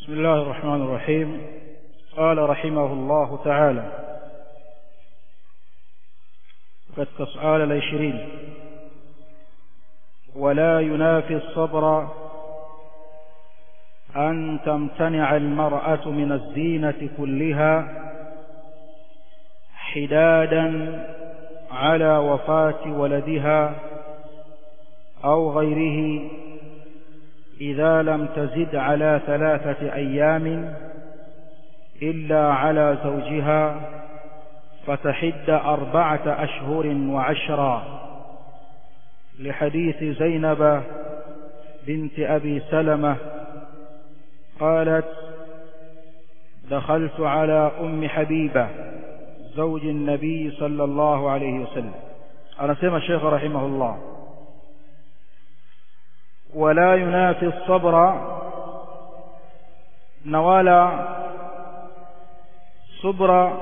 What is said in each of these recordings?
بسم الله الرحمن الرحيم قال رحمه الله تعالى katika suala la ishirini ولا ينافي الصبر أن تمتنع المرأة من الزينة كلها حدادا على وفاة ولدها أو غيره إذا لم تزد على ثلاثة أيام إلا على زوجها فتحد أربعة أشهر وعشرا لحديث زينب بنت أبي سلمة قالت دخلت على أم حبيبة زوج النبي صلى الله عليه وسلم أنا سمى الشيخ رحمه الله ولا ينافي الصبر نوالا صبر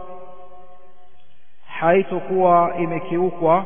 haitokuwa imekiukwa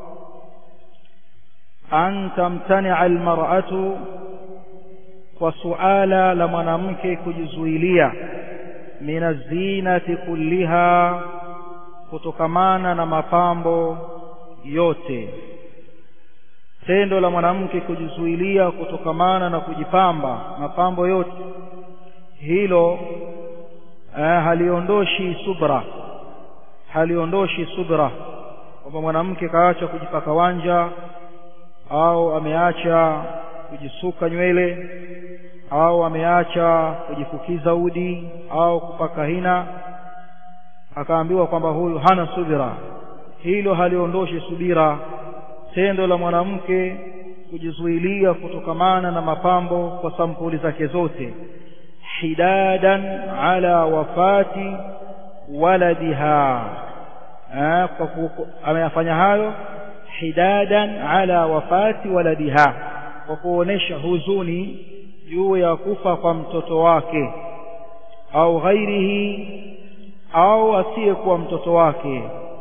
an tamtania almar'atu kwa suala la mwanamke kujizuilia min azinati kulliha kutokamana na mapambo yote tendo la mwanamke kujizuilia kutokamana na kujipamba mapambo yote hilo eh, haliondoshi subra haliondoshi subra kwamba mwanamke kaacha kujipaka wanja au ameacha kujisuka nywele au ameacha kujifukiza udi au kupaka hina akaambiwa kwamba huyu hana subira hilo haliondoshi subira tendo la mwanamke kujizuilia kutokamana na mapambo kwa sampuli zake zote hidadan ala wafati waladiha ameyafanya hayo hidadan ala wafati waladiha kwa kuonesha huzuni juu ya kufa kwa mtoto wake au ghairihi au asiyekuwa mtoto wake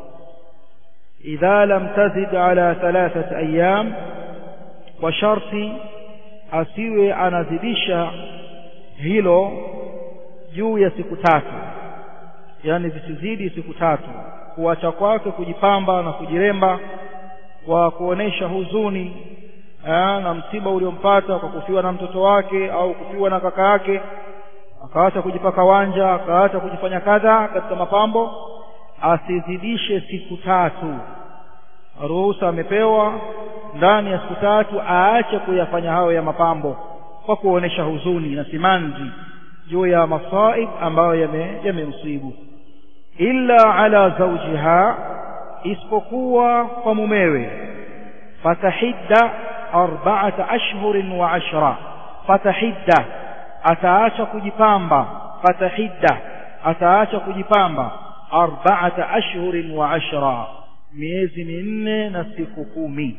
idha lam tazid ala thalathati ayyam kwa sharti asiwe anazidisha hilo juu ya siku tatu yani visizidi siku tatu kuacha kwake kujipamba na kujiremba kwa kuonesha huzuni aa, na msiba uliompata kwa kufiwa na mtoto wake au kufiwa na kaka yake akaacha kujipaka wanja akaacha kujifanya kadha katika mapambo asizidishe siku tatu ruhusa amepewa ndani ya siku tatu aache kuyafanya hayo ya mapambo kwa kuonesha huzuni na simanzi juu ya masaib ambayo yamemsibu yame illa ala zawjiha isipokuwa kwa mumewe fatahidda arba'ata ashhurin wa ashra fatahidda ataacha kujipamba fatahidda ataacha kujipamba arba'ata ashhurin wa ashra miezi minne na siku kumi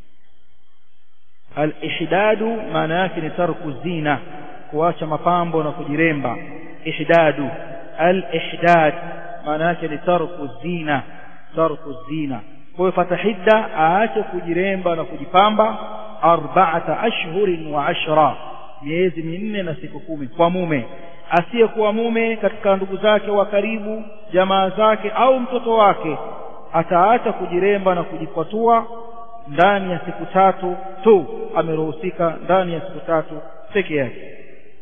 al-ihdadu maana yake ni tarku zina kuacha mapambo na kujiremba ihdadu al-ihdad maana yake ni tarku zina tarku zina kwa hiyo fatahidda aache kujiremba na kujipamba arba'ata ashhurin wa ashra miezi minne na siku kumi kwa mume asiyekuwa mume katika ndugu zake wa karibu jamaa zake au mtoto wake ataacha kujiremba na kujikwatua ndani ya siku tatu tu ameruhusika ndani ya siku tatu peke yake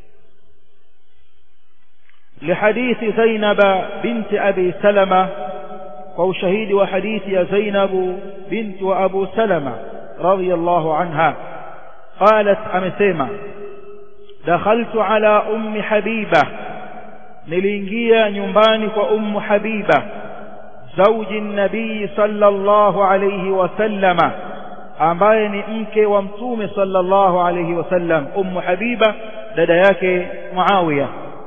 لحديث زينب بنت أبي سلمة وشهيد وحديث يا زينب بنت أبو سلمة رضي الله عنها قالت أمسيمة دخلت على أم حبيبة نلينجيا نيومباني وأم حبيبة زوج النبي صلى الله عليه وسلم ambaye ni mke wa mtume sallallahu alayhi wasallam ummu habiba dada yake muawiya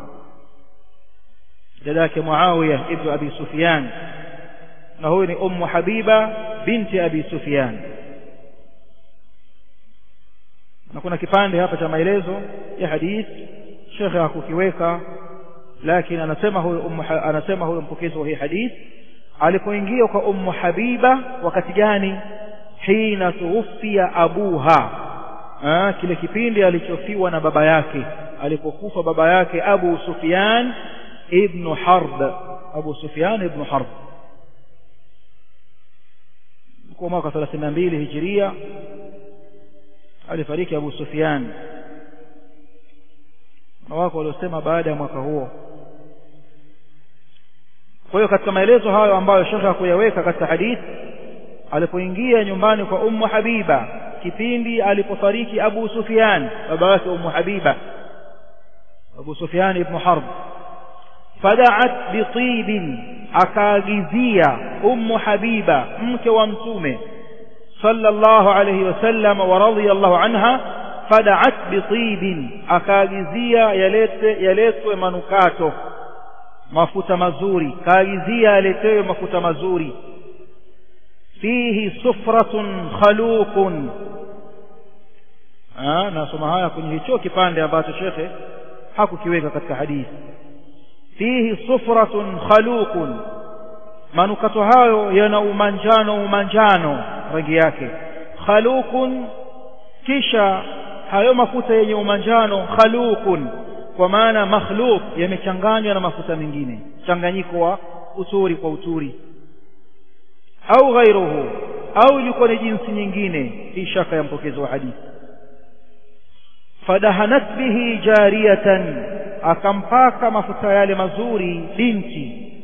dada yake muawiya ibn abi sufyan na huyu ni ummu habiba binti abi sufyan na kuna kipande hapa cha maelezo ya hadith shekhe hakukiweka lakini anasema huyo ummu anasema huyo mpokezi wa hii hadith alipoingia kwa ummu habiba wakati gani hina tuwfia abuha ah, kile kipindi alichofiwa na baba yake alipokufa baba yake Abu Sufyan ibn Harb Abu Sufyan ibn Harb kwa mwaka 32 Hijiria alifariki Abu Sufyan na wako waliosema baada ya mwaka huo kwa hiyo katika maelezo hayo ambayo shekhe hakuyaweka katika hadithi alipoingia nyumbani kwa Ummu Habiba kipindi alipofariki Abu Sufyan baba yake Ummu Habiba Abu Sufyan ibn Harb fada'at bitibin akaagizia Ummu Habiba mke wa mtume sallallahu alayhi wasallam wa radiyallahu anha fada'at bitibin akaagizia yalete yaletwe manukato mafuta mazuri kaagizia yaletewe mafuta mazuri fihi sufratun khaluqun ah nasoma haya kwenye hicho kipande ambacho shekhe hakukiweka katika hadithi fihi sufratun khaluqun manukato hayo yana umanjano umanjano rangi yake khaluqun kisha hayo mafuta yenye umanjano khaluqun kwa maana makhluq yamechanganywa na mafuta mengine changanyiko wa uturi kwa uturi au ghairuhu au ilikuwa ni jinsi nyingine hii shaka ya mpokezi wa hadithi fadahanat bihi jariyatan akampaka mafuta yale mazuri binti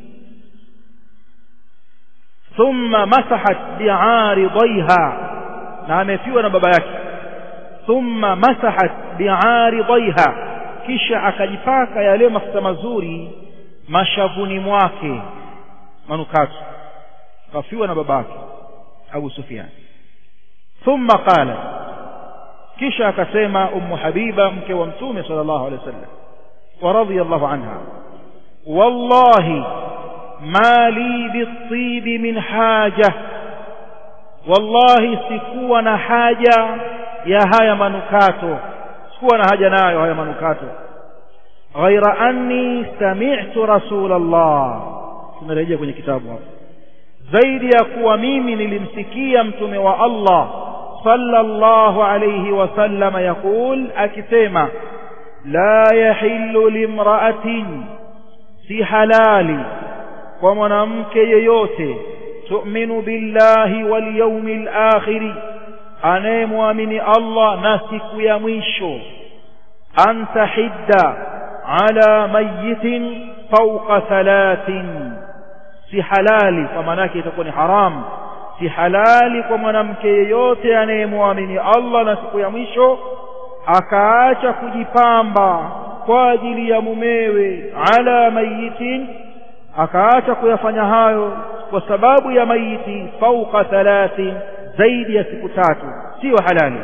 thumma masahat bi'aridaiha na amefiwa na baba yake thumma masahat bi'aridaiha kisha akajipaka yale mafuta mazuri mashavuni mwake manukato kafiwa na babake Abu Sufyan thumma qala kisha akasema ummu habiba mke wa mtume sallallahu alaihi wasallam wa radiyallahu anha wallahi ma li bitib min haja wallahi sikuwa na haja ya haya manukato sikuwa na haja nayo haya manukato ghaira anni sami'tu rasulullah tumerejea kwenye kitabu hapo zaidi ya kuwa mimi nilimsikia mtume wa Allah sallallahu alayhi wasallam yakul akisema la yahillu limra'atin si halali kwa mwanamke yeyote tu'minu billahi wal yawmil akhir anayemwamini Allah na siku ya mwisho antahidda ala mayitin fawqa thalathin si halali kwa maana yake itakuwa ni haram si halali kwa mwanamke yeyote anayemwamini Allah na siku ya mwisho akaacha kujipamba kwa ajili ya mumewe ala mayitin akaacha kuyafanya hayo kwa sababu ya mayiti fauka thalathi zaidi ya siku tatu sio halali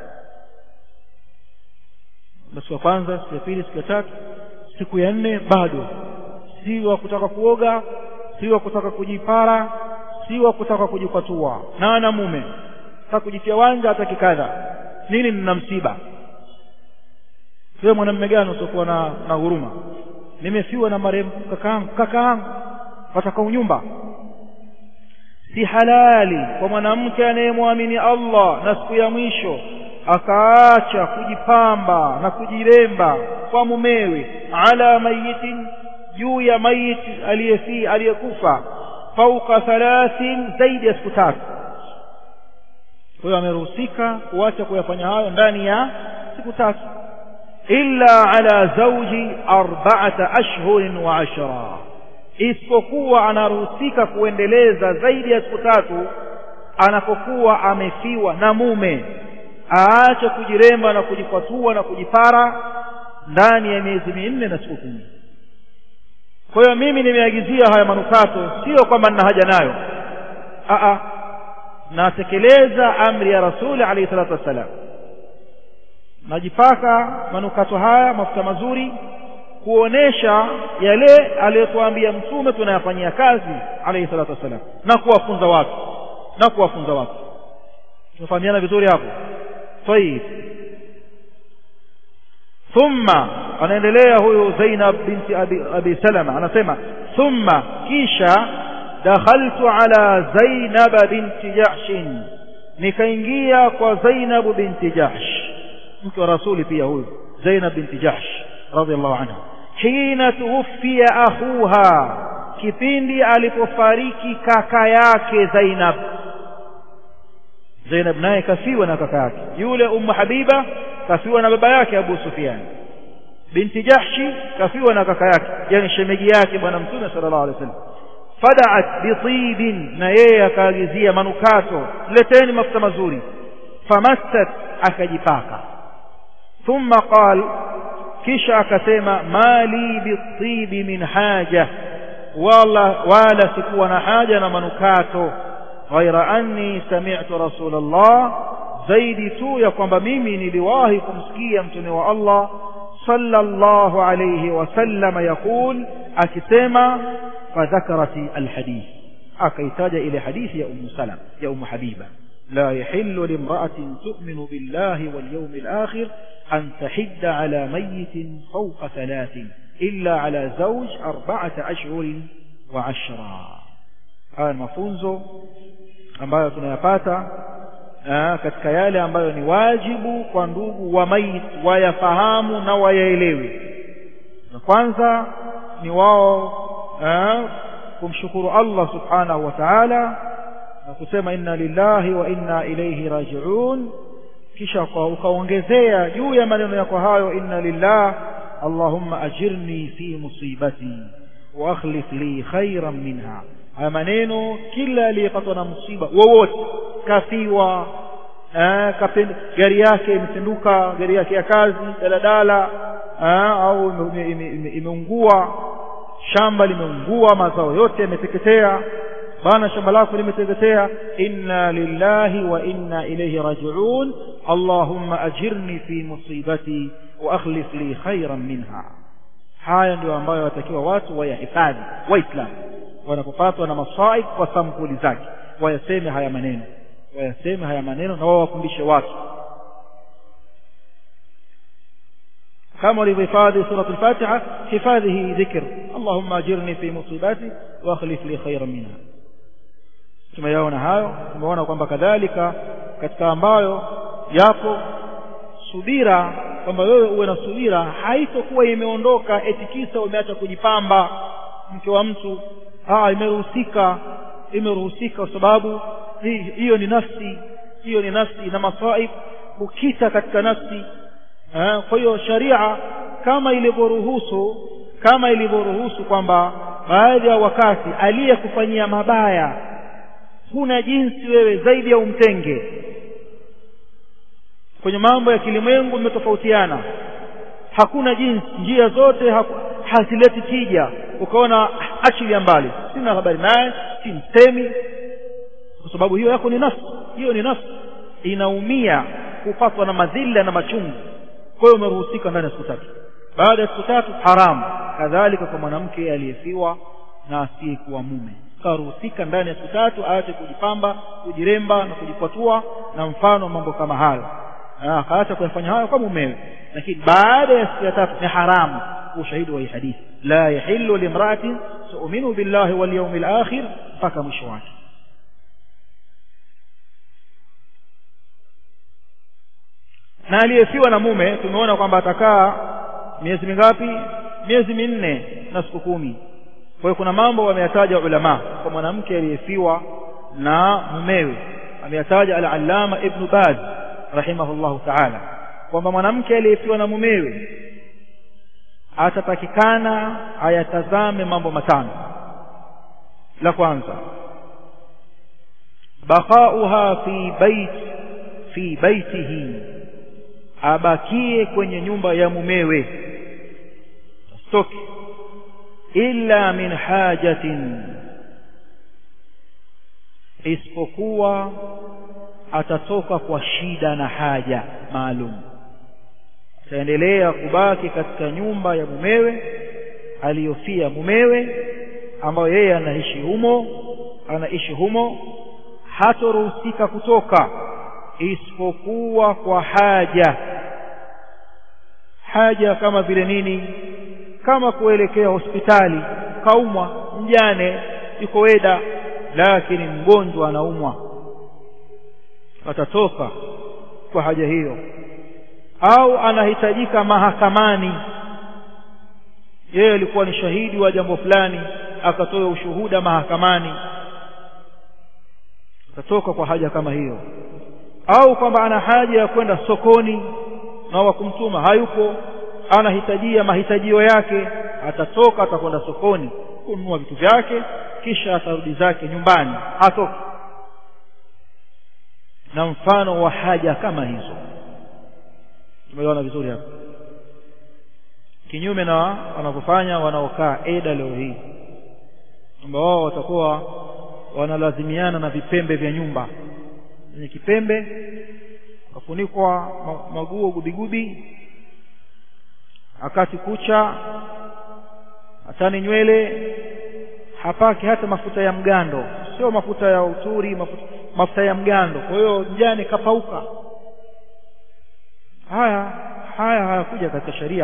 basi wa kwanza siku ya pili siku ya tatu siku ya nne bado si wa kutaka kuoga si wa kutaka kujipara si wa kutaka kujikwatua na ana mume taka kujitia wanja hata kikadha nini nina msiba wewe mwanamume gani usiokuwa na, na huruma nimefiwa na marehemu kakaangu kakaangu wataka unyumba si halali kwa mwanamke anayemwamini Allah na siku ya mwisho akaacha kujipamba na kujiremba kwa mumewe ala mayitin juu ya mayiti aliyefi aliyekufa fauka thalathin zaidi ya siku tatu kwa hiyo ameruhusika kuacha kuyafanya hayo ndani ya siku tatu illa ala zawji arba'ata ashhurin wa ashra isipokuwa anaruhusika kuendeleza zaidi ya siku tatu anapokuwa amefiwa na mume aache kujiremba na kujikwatua na kujipara ndani ya miezi minne na siku kumi kwa hiyo mimi nimeagizia haya manukato sio kwamba nina haja nayo a natekeleza amri ya rasuli alayhi salatu wassalam najipaka manukato haya mafuta mazuri kuonesha yale aliyotuambia mtume tunayafanyia kazi alayhi salatu wassalam na kuwafunza watu na kuwafunza watu tunafahamiana vizuri hapo طيب thumma anaendelea huyu Zainab binti Abi, Abi Salama anasema thumma kisha dakhaltu ala Zainab binti Jahsh nikaingia kwa Zainab binti Jahsh mke wa rasuli pia huyu Zainab binti Jahsh radhiallahu anha hina tuwfiya akhuha kipindi alipofariki kaka yake Zainab Zainab naye kafiwa na kaka yake yule Ummu Habiba kafiwa na baba yake Abu Sufyan binti Jahshi kafiwa na kaka yake yani shemeji yake bwana mtume sallallahu alaihi wasallam fada'at bitibin na yeye akaagizia manukato leteni mafuta mazuri famassat akajipaka thumma qal kisha akasema mali bitibi min haja wala wala sikuwa na haja na manukato ghaira anni sami'tu rasulullah zaidi tu ya kwamba mimi niliwahi kumsikia mtume wa Allah sallallahu alayhi wasallam yakul akisema fadhakarati alhadith akaitaja ile hadithi ya ummu salam ya ummu habiba لا يحل لامرأة تؤمن بالله واليوم الآخر أن تحد على ميت فوق ثلاث إلا على زوج أربعة أشهر وعشرا هذا المفunzo ambayo tunayapata katika yale ambayo ni wajibu kwa ndugu wa mayit wayafahamu na wayaelewe na kwanza ni wao kumshukuru Allah subhanahu wa ta'ala na kusema inna lillahi wa inna ilayhi raji'un kisha ukaongezea juu ya maneno yako hayo inna lillah allahumma ajirni fi musibati wa akhlif li khairan minha haya maneno kila aliyepatwa na msiba wowote kafiwa gari yake imepinduka gari yake ya kazi daladala au imeungua shamba limeungua mazao yote yameteketea bana shamba lako limeteketea inna lillahi wa inna ilayhi raji'un allahumma ajirni fi musibati wa akhlif li khairan minha haya ndio ambayo watakiwa watu wayahifadhi waislamu wanapopatwa na masaib kwa sampuli zake wayaseme haya maneno wayaseme haya maneno na wao wafundishe watu kama walivyohifadhi suratul fatiha hifadhi hii dhikr allahumma ajirni fi musibati wa akhlif li khairan minha tumeyaona hayo tumeona kwamba kadhalika katika ambayo yapo subira kwamba wewe uwe na subira haitokuwa imeondoka eti kisa umeacha kujipamba mke wa mtu ah imeruhusika imeruhusika kwa sababu hiyo ni nafsi hiyo ni nafsi na masaib ukita katika nafsi eh, kwa hiyo sharia kama ilivyoruhusu kama ilivyoruhusu kwamba baadhi ya wakati aliyekufanyia mabaya huna jinsi wewe zaidi ya umtenge kwenye mambo ya kilimwengu imetofautiana hakuna jinsi njia zote hazileti tija ukaona achilia mbali sina habari naye si msemi kwa sababu hiyo yako ni nafsi hiyo ni nafsi inaumia kupatwa na madhila na machungu kwa hiyo umeruhusika ndani ya siku tatu baada ya siku tatu haramu kadhalika kwa mwanamke aliyefiwa na asiyekuwa mume karuhusika ndani ya siku tatu aache kujipamba kujiremba na kujikwatua na mfano mambo kama hayo akaacha kuyafanya hayo kwa mumewe lakini baada ya siku ya tatu ni haramu ushahidi wa hii hadithi la yahillu limra'atin tu'minu billahi wal yawmil akhir mpaka mwisho wake na aliyefiwa na mume tumeona kwamba atakaa miezi mingapi miezi minne na siku kumi kwa hiyo kuna mambo wameyataja ulama kwa mwanamke aliyefiwa na mumewe ameyataja al-allama ibn baz rahimahullahu ta'ala kwamba mwanamke aliyefiwa na mumewe atatakikana ayatazame mambo matano la kwanza baqauha fi bait fi baitihi abakie kwenye nyumba ya mumewe stoki illa min hajatin isipokuwa atatoka kwa shida na haja maalum ataendelea kubaki katika nyumba ya mumewe aliyofia mumewe ambayo yeye anaishi humo anaishi humo hatoruhusika kutoka isipokuwa kwa haja haja kama vile nini kama kuelekea hospitali kaumwa mjane yuko weda lakini mgonjwa anaumwa atatoka kwa haja hiyo au anahitajika mahakamani yeye alikuwa ni shahidi wa jambo fulani akatoa ushuhuda mahakamani akatoka kwa haja kama hiyo au kwamba ana haja ya kwenda sokoni na wa kumtuma hayupo anahitajia mahitajio yake atatoka atakwenda sokoni kununua vitu vyake kisha atarudi zake nyumbani hatoki na mfano wa haja kama hizo tumeona vizuri hapa kinyume na wanavyofanya wanaokaa eda leo hii kwamba wao watakuwa wanalazimiana na vipembe vya nyumba kwenye kipembe kafunikwa maguo gubigubi akati kucha hatani nywele hapaki hata mafuta ya mgando sio mafuta ya uturi mafuta, mafuta ya mgando kwa hiyo mjane kapauka haya haya hayakuja katika sharia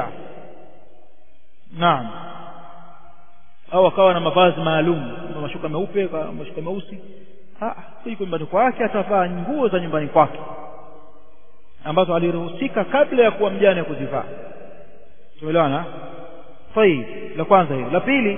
naam au akawa na mavazi maalum mashuka meupe mashuka meusi yuko nyumbani kwake atavaa nguo za nyumbani kwake ambazo aliruhusika kabla ya kuwa mjane kuzivaa tumeelewana طيب la kwanza hilo la pili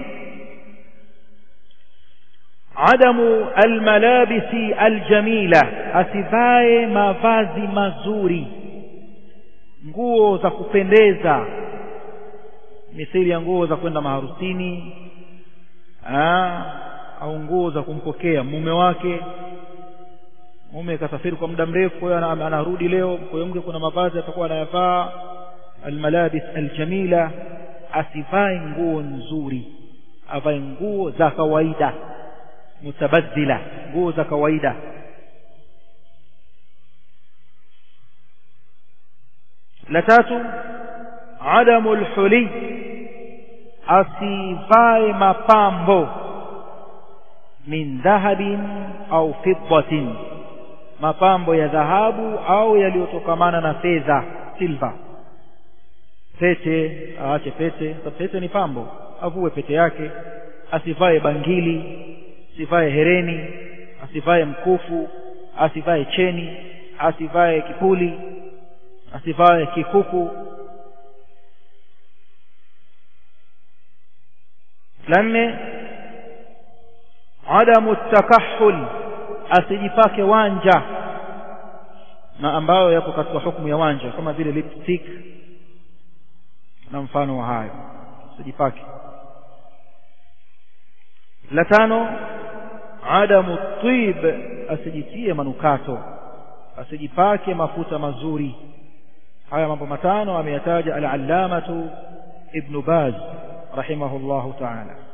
adamu almalabisi aljamila asivae mavazi mazuri nguo za kupendeza mithili ya nguo za kwenda maharusini aa, au nguo za kumpokea mume wake mume kasafiri kwa muda mrefu kwa hiyo anarudi leo kwa hiyo mke kuna mavazi atakuwa anayavaa almalabis aljamila asivae nguo nzuri avae nguo za kawaida mutabadhila nguo za kawaida la tatu adamu lhuli asivae mapambo min dhahabin au fiddatin mapambo ya dhahabu au yaliyotokamana na fedha silva pete aache pete pete ni pambo avue pete yake asivae bangili asivae hereni asivae mkufu asivae cheni asivae kipuli asivae kikuku la nne adamu takahul asijipake wanja na ambayo yapo katika hukumu ya wanja kama vile lipstick na mfano wa hayo asijipake la tano adamu tib asijitie manukato asijipake mafuta mazuri haya mambo matano ameyataja al-allamatu ibn baz rahimahullahu ta'ala